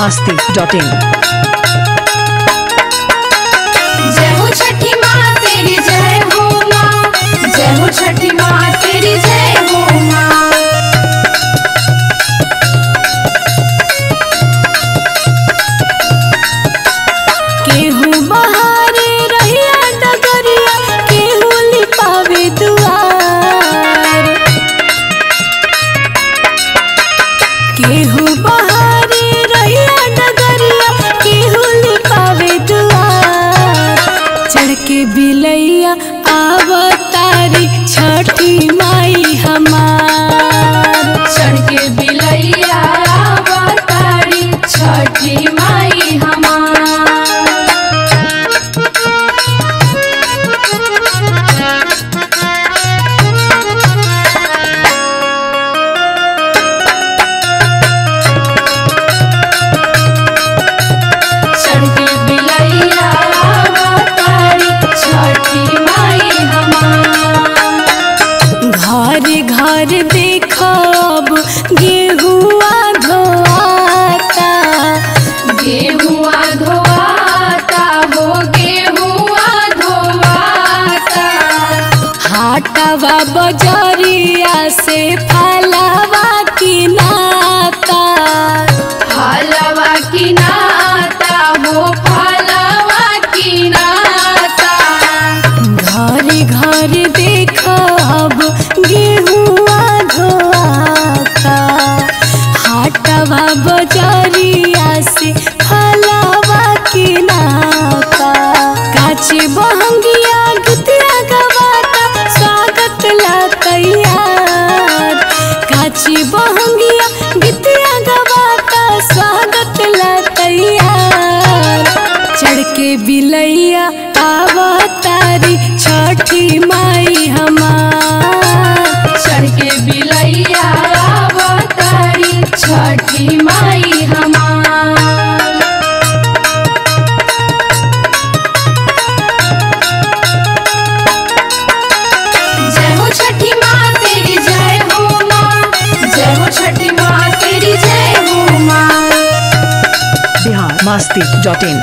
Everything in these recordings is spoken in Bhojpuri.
masti.in जय हो छठी माँ तेरी जय हो माँ जय हो छठी माँ तेरी जय हो माँ केहू बहारे रहिया डगरिया केहू लिपावे दुआर केहू बहारे रहिया डगरिया केहू लिपावे दुआर चढ़ के बिलैया आवतारी छठी माई हमार चढ़ के बिलैया अवतारी छठी माई हमार चढ़ के बिलैया अवतारी छठी माई हमार घर घर देखब गेहुआ धोआता गेहुआ धोआता हो गेहुआ धोआता हाटवा बजरिया से फलावा किनाता फलवा की नाता हो फलवा की नाता घर घर देखब गेहुआ धोआता हाटवा बजरिया से फलावा किनाता काचे बहंगिया गतिया गवाता स्वागत ला तैयार काची बहंगिया गीतिया गवाता स्वागत ला तैयार चढ़ के बिलैया आवतारी छठी माई हमार चढ़ के बिलैया अवतारी छठी माई हमार जय हो छठी माँ तेरी जय हो माँ जय हो छठी माँ तेरी जय हो माँ Bihar masti.in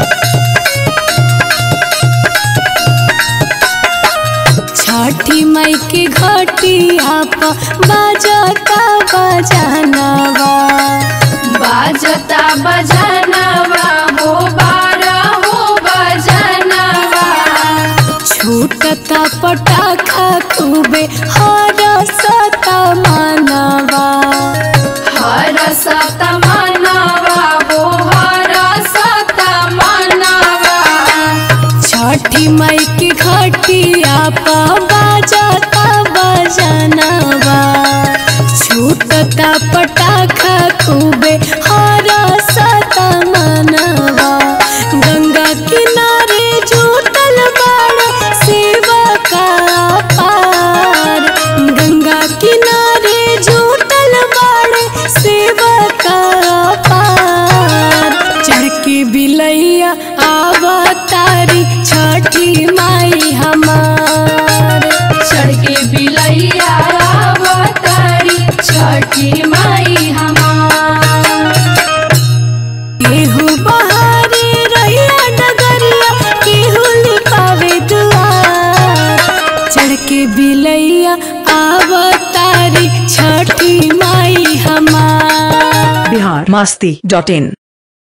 छठी माई के घटिया प बाजता बजानवा बाजता बजनवा हो बारा हो बजनवा छूटता पटाखा खूबे हरसता मानवा हर सत मनवा हो हर सत मनवा छठी माई के घटिया प बाजता बजानवा छूटता पटाखा खूबे हरसता मानवा गंगा किनारे जुटल बाड़ सेवा का पार गंगा किनारे जुटल बाड़ सेवा का पार चढ़ के बिलैया आवतारी छठी माई हमार चढ़ के बिलैया अवतारी छठी माई हमार केहू बहारे रहिया डगरिया केहू लिपावे दुआर चढ़ के बिलैया आवतारी छठी माई हमार Bihar masti.in